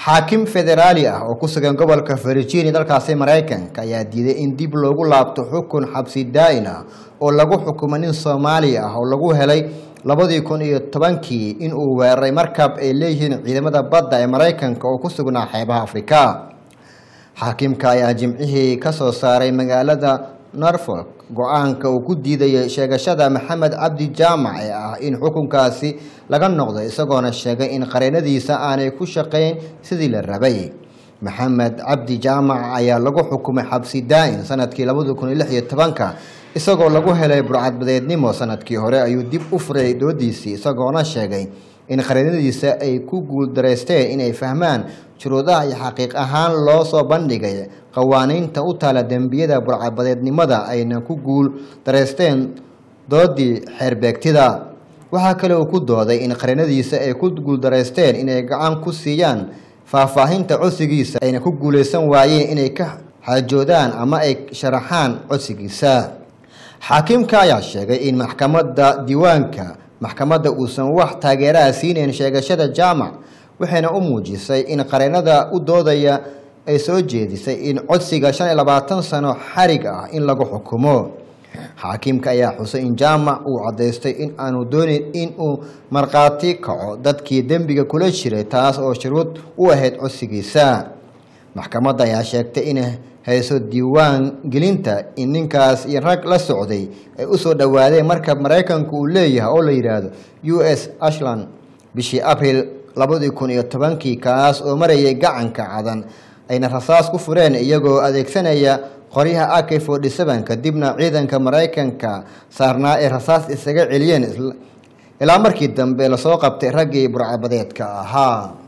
xaakim federaali ah oo ku sugan gobolka virginia dalkaasi maraykanka ayaa diiday in dib loogu laabto xukun xabsi daa-in ah oo lagu xukumo nin soomaali ah oo lagu helay labadii kun iyo tobankii in uu weeraray markab ay leeyihiin ciidamada badda ee maraykanka oo ku sugnaa xeebaha afrika xaakimka ayaa jimcihii ka soo saaray magaalada norfolk go-aanka uu ku diidayay sheegashada maxamed cabdi jaamac ee ah in xukunkaasi laga noqdo isagoona sheegay in qareenadiisa aanay ku shaqayn sidii la rabay maxamed cabdi jaamac ayaa lagu xukumay xabsi daa-in sanadkii labadi kun iyo lix iyo tobanka isagoo lagu helay burcadbadeednimo sanadkii hore ayuu dib u furay doodiisii isagoona sheegay in qareenadiisa ay ku guuldaraysteen inay fahmaan shuruudaha iyo xaqiiq ahaan loo soo bandhigay qawaaniinta u taala dembiyada burcadbadeednimada ayna ku guul daraysteen doodii xeerbeegtida waxaa kale uu ku dooday in qareenadiisa ay ku guuldaraysteen inay gacan ku siiyaan faahfaahinta codsigiisa ayna ku guulaysan waayeen inay ka xaajoodaan ama ay sharaxaan codsigiisa xaakimka ayaa sheegay in maxkamadda diiwaanka maxkamadda uusan wax taageeraha siinayn sheegashada jaamac waxayna u muujisay in qareenada u doodaya ay soo jeedisay in codsiga shan iyo labaatan sano xarig ah in lagu xukumo xaakimka ayaa xusay in jaamac uu caddaystay in aanu doonayn in uu markhaati kaco dadkii dembiga kula jiray taas oo shuruud u ahayd codsigiisa maxkamadda ayaa sheegtay in hayso diiwaan gelinta in ninkaas iyo rag la socday ay usoo dhowaadeen markab maraykanku uu leeyahay oo la yidhaahdo u s ashland bishii abril labadii kun iyo tobankii kaas oo marayay gacanka cadan ayna rasaas ku fureen iyagoo adeegsanaya qoryaha ak forty seven kadibna ciidanka maraykanka saarnaa ee rasaas isaga celiyeen ilaa markii dambe lasoo qabtay raggii burcabadeedka ahaa